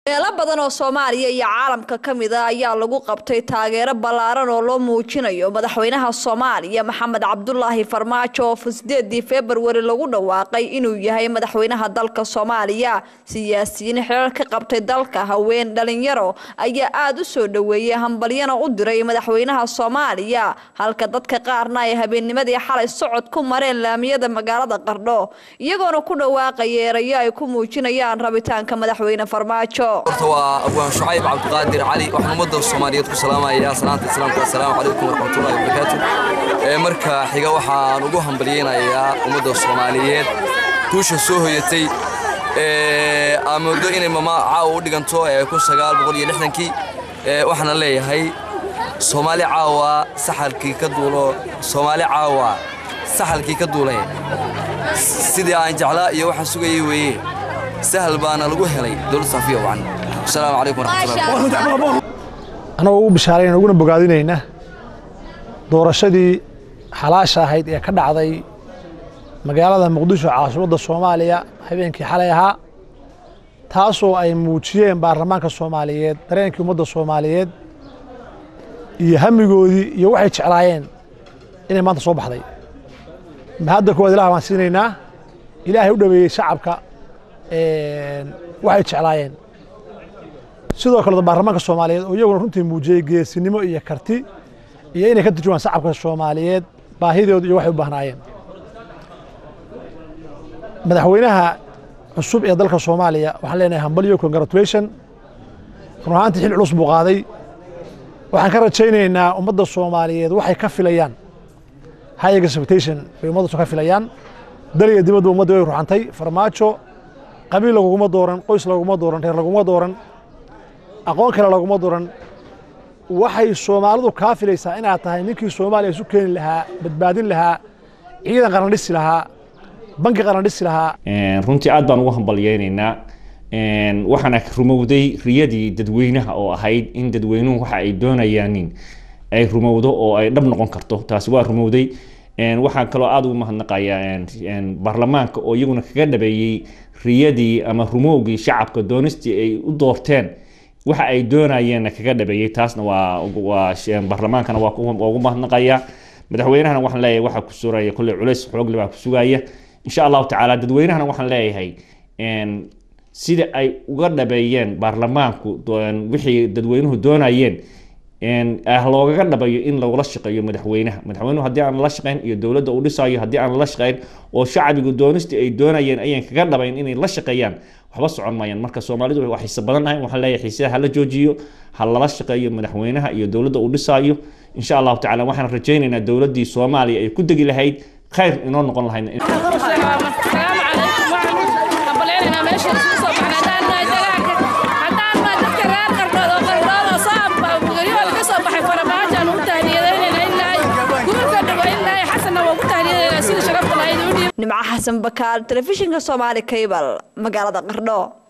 meelo badan oo soomaaliya iyo caalamka ka mid a ayaa lagu qabtay taageero ballaaran oo loo muujinayo madaxweynaha soomaaliya maxamed cabdulaahi farmaajo oo sideedii februari lagu dhawaaqay inuu yahay madaxweynaha dalka soomaaliya siyaasiyiin xerar ka qabtay dalka haween dhalinyaro ayaa aada u soo dhoweeyey hambalyana u diray madaxweynaha soomaaliya halka dadka qaarna ay habeennimadii xalay socod ku mareen laamiyada magaalada qardho iyagoona ku dhawaaqaya erayo ay ku muujinayaan rabitaanka madaxweyne farmaajo horta waa abwaan shucayb cabdiqaadir cali waxaan ummadda soomaaliyeed ku salaamayaa salaanta islaamka assalaamu calaykum waraxmatullahi wabarakaatu ee marka xiga waxaan ugu hambalyeynayaa ummadda soomaaliyeed guusha soo hoyatay ee aan moodo inay mama caawa u dhiganto ee kun sagaal boqol iyo lixdankii ee waxaana leeyahay soomaali caawa saxalkii ka duulo soomaali caawa saxalkii ka duulay sidii aan jeclaa iyo waxaan sugayay weeye sahal baana lagu helay dowlad safiya wacan asalaamu calaykum waraxmatullahi anagoo ugu bishaarayna uguna bogaadinayna doorashadii xalaasha ahayd ee ka dhacday magaalada muqdisho caasimadda soomaaliya habeenkii xalay ahaa taasoo ay muujiyeen baarlamaanka soomaaliyeed dareenkii ummadda soomaaliyeed iyo hamigoodii iyo waxay jeclaayeen inay maanta soo baxday mahadda koowaad ilaah baan siinaynaa ilaahay u dhaweeyey shacabka waxay jeclaayeen sidoo kale baarlamaanka soomaaliyeed oo iyaguna runtii muujiyey geesinimo iyo karti iyo inay ka turjumaan shacabka soomaaliyeed baahidooda iyo waxay u baahnaayeen madaxweynaha cusub ee dalka soomaaliya waxaan leenahay hambalyo congratulation run ahaantii xil culus buu qaaday waxaan ka rajaynaynaa ummadda soomaaliyeed waxay ka filayaan high expectation bay ummaddasu ka filayaan dal iyo dibadda ummadda way ruxantay farmaajo qabiil laguguma dooran qoys laguma dooran reer laguma dooran aqoon kale laguma dooran waxay soomaalidu kaa filaysaa inaad tahay ninkii soomaaliya isu keeni lahaa badbaadin lahaa ciidan qaran dhisi lahaa banki qaran dhisi lahaa runtii aad baan ugu hambalyeynaynaa waxaana rumowday riyadii dadweynaha oo ahayd in dadweynuhu waxa ay doonayaanin ay rumowdo oo ay dhab noqon karto taasi waa rumowday waxaan kaloo aada ugu mahadnaqayaa baarlamaanka oo iyaguna kaga dhabeeyey riyadii ama rumowgii shacabka doonistii ay u doorteen waxa ay doonayeenna kaga dhabeeyey taasna waa waa baarlamaankana waa ugu mahadnaqaya madaxweynahana waxaan leeyahay waxaa ku suraya kolley culays xoogle baa ku sugaya insha allahu tacaala dadweynahana waxaan leeyahay sida ay uga dhabeeyeen baarlamaanku wixii dadweynuhu doonayeen loogaga dhabayo in lagula shaqeeyo madaxweynaha madaxweynuhu haddii aan lala shaqeyn iyo dowladda uu dhisayo haddii aan lala shaqeyn oo shacbigu doonistii ay doonayeen ayaan kaga dhabayn inay la shaqeeyaan waxba socon maayaan marka soomaalidu waa xiise badan ahay waxaan leeyahay xiisaha hala joojiyo ha lala shaqeeyo madaxweynaha iyo dowladda uu dhisayo insha allahu tacala waxaan rajaynaynaa dowladdii soomaaliya ay ku degi lahayd khayr inoo noqon lahayd nimco xasan bakaal telefishinka soomaali kaybal magaalada qardho